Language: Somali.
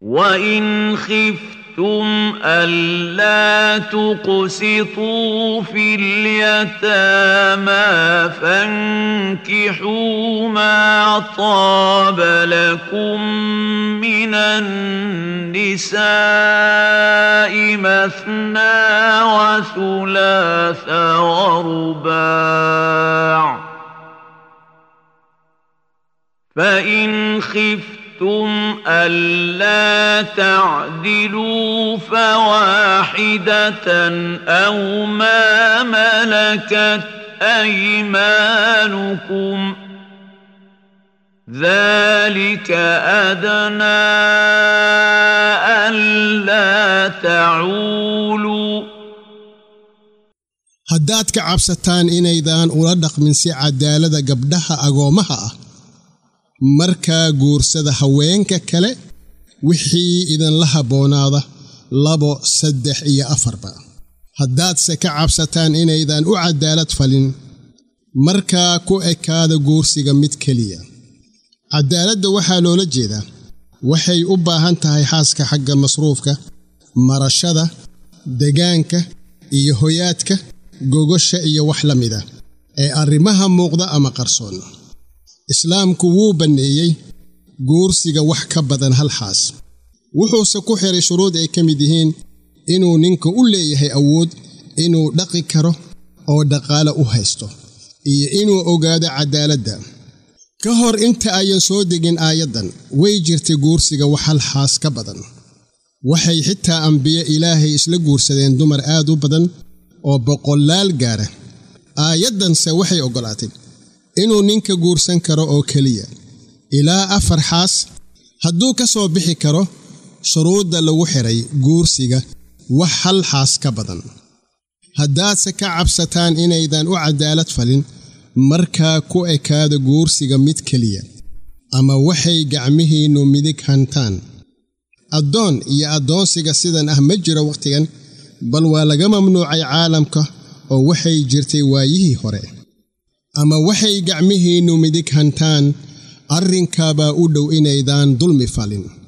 وإن خفتم ألا تقسطوا في اليتامى فانكحوا ما طاب لكم من النساء مثنى وثلاث ورباع فإن خفتم ألا تعدلوا فواحدة أو ما ملكت أيمانكم ذلك أدنى ألا تعولوا haddaad ka cabsataan inaydaan ula dhaqmin si cadaalada gabdhaha agoommaha ah markaa guursada haweenka kale wixii idinla habboonaada labo saddex iyo afarba haddaadse ka cabsataan inaydaan u cadaalad falin markaa ku ekaada guursiga mid keliya cadaaladda waxaa loola jeedaa waxay u baahan tahay xaaska xagga masruufka marashada degaanka iyo hoyaadka gogosha iyo wax la mida ee arrimaha muuqda ama qarsoon islaamku wuu banneeyey guursiga wax ka badan hal xaas wuxuuse ku xiray shuruud ay ka mid yihiin inuu ninka u leeyahay awood inuu dhaqi karo oo dhaqaale u haysto iyo inuu ogaado cadaaladda ka hor inta ayan soo degin aayaddan way jirtay guursiga wax hal xaas ka badan waxay xitaa ambiye ilaahay isla guursadeen dumar aad u badan oo boqolaal gaara aayaddanse waxay oggolaatay inuu ninka guursan karo oo keliya ilaa afar xaas hadduu ka soo bixi karo shuruudda lagu xidhay guursiga wax hal xaas ka badan haddaadse ka cabsataan inaydan u cadaalad falin markaa ku ekaada guursiga mid keliya ama waxay gacmihiinnu midig hantaan addoon iyo addoonsiga sidan ah ma jiro wakhtigan bal waa laga mamnuucay caalamka oo waxay jirtay waayihii hore ama waxay gacmihiinnu midig hantaan arrinkaabaa u dhow inaydaan dulmi falin